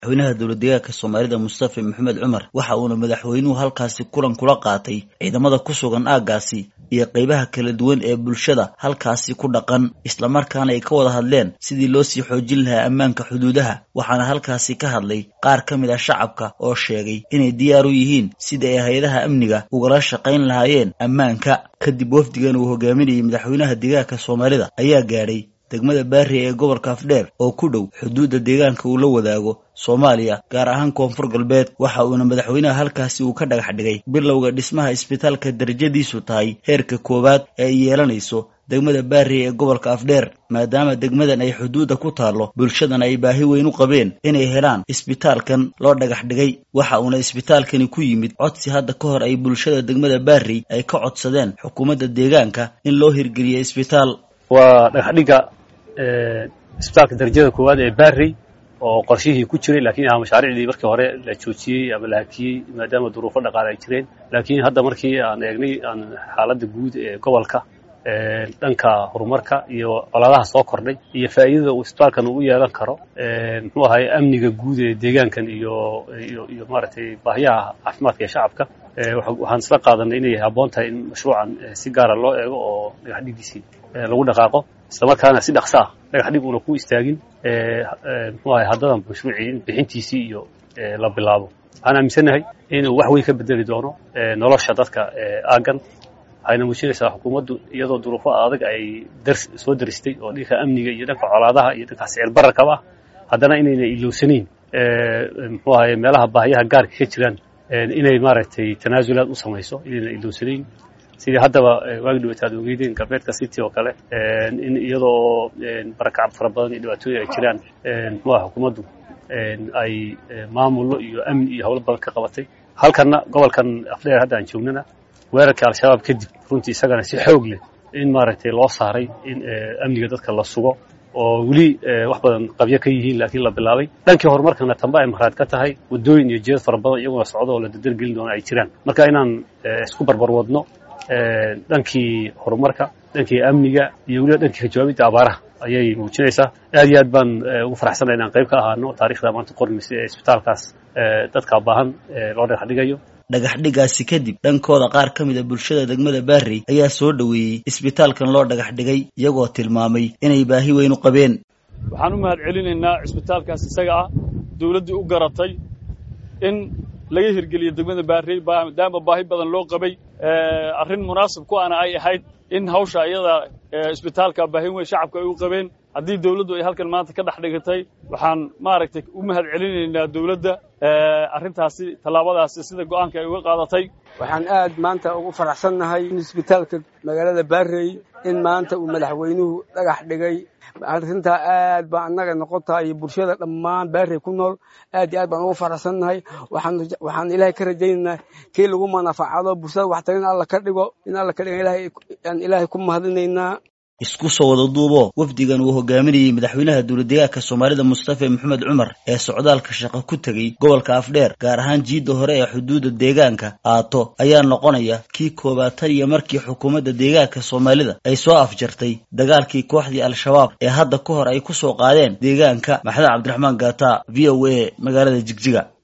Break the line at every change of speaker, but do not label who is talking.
madaxweynaha dowladdeegaanka soomaalida mustafa maxamed cumar waxa uuna madaxweynuhu halkaasi kulan kula qaatay ciidamada ku sugan aaggaasi iyo qaybaha kala duwan ee bulshada halkaasi ku dhaqan islamarkaana ay ka wada hadleen sidii loo sii xoojin lahaa ammaanka xuduudaha waxaana halkaasi ka hadlay qaar ka mid ah shacabka oo sheegay inay diyaar u yihiin sida ay hay-adaha amniga ugala shaqayn lahaayeen ammaanka kadib wafdigan uu hogaaminayay madaxweynaha deegaanka soomaalida ayaa gaadhay degmada baari ee gobolka afdheer oo ku dhow xuduudda deegaanka uu la wadaago soomaaliya gaar ahaan koonfur galbeed waxa uuna madaxweynaha halkaasi uu ka dhagax dhigay bilowga dhismaha isbitaalka darajadiisu tahay heerka koowaad ee ay yeelanayso degmada baari ee gobolka afdheer maadaama degmadan ay xuduudda ku taallo bulshadana ay baahi weyn u qabeen inay helaan isbitaalkan loo dhagax dhigay waxa uuna isbitaalkani ku yimid codsi hadda ka hor ay bulshada degmada baari ay ka codsadeen xukuumadda deegaanka in loo hirgeliyo isbitaal
waa dhagaxdhigga isbitaalka darajada koowaad ee barry oo qorshihii ku jiray lakiin aha mashaariicdii markii hore la joojiyey ama la hakiyey maadaama duruufo dhaqaale ay jireen laakiin hadda markii aan eegnay aan xaaladda guud ee gobolka dhanka horumarka iyo colaadaha soo kordhay iyo faa'iidada uu isbitaalkan uu u yeelan karo muxuu ahay amniga guud ee deegaankan iyo iyo iyo maaragtay baahiyaha caafimaadka ee shacabka waxaan isla qaadanay inay habboon tahay in mashruucan si gaara loo eego oo dhagaxdhigiisii lagu dhaqaaqo islamarkaana si dhaqso ah dhagaxdhig uuna ku istaagin muxuu ahay haddadan mashruucii bixintiisii iyo la bilaabo waxaan aaminsannahay inuu wax weyn ka bedeli doono nolosha dadka aaggan waxayna muujinaysaa xukuumaddu iyadoo duruufo adag ay dars soo daristay oo dhanka amniga iyo dhanka colaadaha iyo dhanka sicir bararkaba ah haddana inayna ilowsanayn muxuu ahay meelaha baahiyaha gaarka ka jiraan inay maaragtay tanaasulaad u samayso inayna ilowsanayn sidii haddaba waagi dhawata ad ogeydeen galbeedka city oo kale in iyadoo barakacab fara badan iyo dhibaatooyin ay jiraan muxuu aha xukuumaddu ay maamullo iyo amni iyo howlo badan ka qabatay halkanna gobolkan afdheer hadda aan joognana weerarkii al-shabaab kadib runtii isagana si xoog leh in maaragtay loo saaray in amniga dadka la sugo oo weli wax badan qabyo ka yihiin laakiin la bilaabay dhankii horumarkana tamba ay mahraad ka tahay waddooyin iyo jeed fara badan iyaguna socdo oo la dardargelin doona ay jiraan marka inaan isku barbar wadno dhankii horumarka dhankii amniga iyo weliba dhankii kajawaabidda abaaraha ayay muujinaysaa aad iyo aad baan ugu faraxsanay inaan qayb ka ahaano taarikhda maanta qormaysa ee isbitaalkaas dadka baahan loo dhagax dhigayo
dhagaxdhigaasi kadib dhankooda qaar ka mid a bulshada degmada baari ayaa soo dhoweeyey isbitaalkan loo dhagax dhigay iyagoo tilmaamay inay baahi weyn u qabeen
waxaan u mahad celinaynaa isbitaalkaas isaga ah dawladdii u garatay in laga hirgeliyo degmada baari maadaama baahi badan loo qabay arrin munaasib ku ana ay ahayd in hawsha iyada isbitaalka baahi weyn shacabka ay u qabeen haddii dawladdu ay halkan maanta ka dhex dhigatay waxaan maaragtay u mahad celinaynaa dawladda arrintaasi tallaabadaasi sida go'aanka ay uga qaadatay
waxaan aad maanta ugu faraxsannahay in isbitaalka magaalada baarey in maanta uu madaxweynuhu dhagax dhigay arrintaa aad baa annaga noqon tahay iyo bulshada dhammaan baarey ku nool aad iyo aad baan ugu faraxsannahay waxaan ilaahay ka rajaynaynaa kii lagu manafacado bulshada waxtar in alla ka dhigo in alla ka dhigo aan ilaahay ku mahadinaynaa
isku soo wada duubo wafdigan uu hogaaminayey madaxweynaha dowladdeegaanka soomaalida mustafa maxamed cumar ee socdaalka shaqo ku tegey gobolka afdheer gaar ahaan jiidda hore ee xuduudda deegaanka aato ayaa noqonaya kii koobaad tan iyo markii xukuumadda deegaanka soomaalida ay soo afjartay dagaalkii kooxdii al-shabaab ee hadda ka hor ay ku soo qaadeen deegaanka maxamed cabdiraxmaan gaata v o a magaalada jigjiga